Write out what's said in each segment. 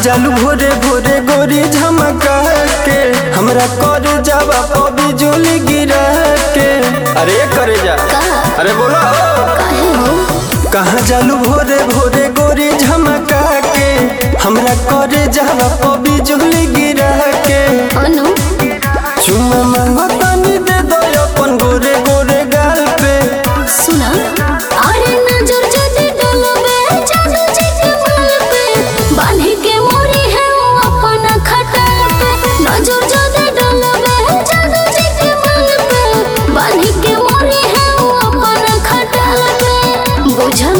जालू भोरे भोरे गोरी झमका के हमरा कर जावा पबी जोली गिरा के अरे करे जा अरे बोलो काहे हो कहाँ जालू भोरे भोरे गोरी झमका के हमरा कर जावा पबी जोली गिरा के अनु चुम्मा मांगो तनी दे दो अपन गोरे गोरे गाल पे सुना अरे नजर जदी डलबे जादू जी के बाल पे बांधी के मोरी है वो अपना खटाल पे नजर जदी डलबे जादू जी के बाल पे बांधी के मोरी है वो अपना खटाल पे बुझल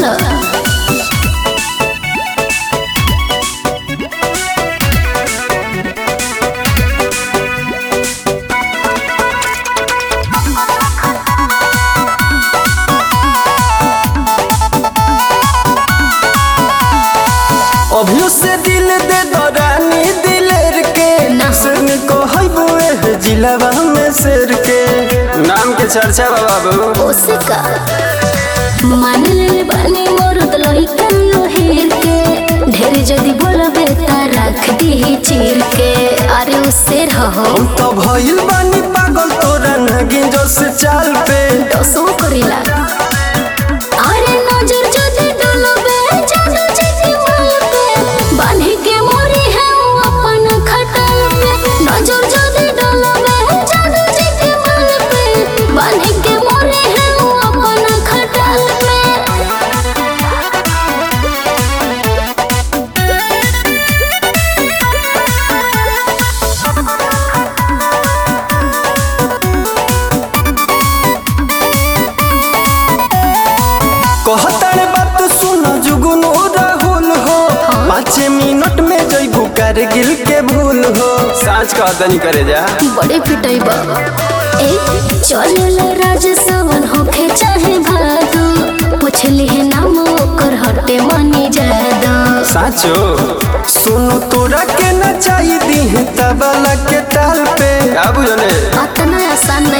अभियो से दिल दे दो रानी दिलेर के ना। सिर को हईबो ए जिलावा में शेर के नाम के चर्चा बा बाबू ओसिका मान ले बानी मोर दलोई कल्लो हेर के ढेर जदी बोलबे ता रख दी चीर के अरे उससे रहो हम तो भइल बानी पागल तोरा नगिन जो से चाल पे दसो करिला अरे नजर जदी डलबे जादू जी के माल पे बांधी के मोरी है वो अपन खटल पे नजर जदी डलबे जादू जी के माल पे बांधी के मोरी है वो अपन खटल पे कहतारे बात सुन जुगनू राहुल हो पाँच मिनट में जइबू कारगिल के भूल हो साँच कहतनी करे जा बड़े पिटाई बा ए चल राज सवन होखे चाहे भादो पूछली है नाम ओकर हटे मनी जादा साचो सुनो तोरा के नचाई दी तबला के ताल पे का बुझले अतना आसान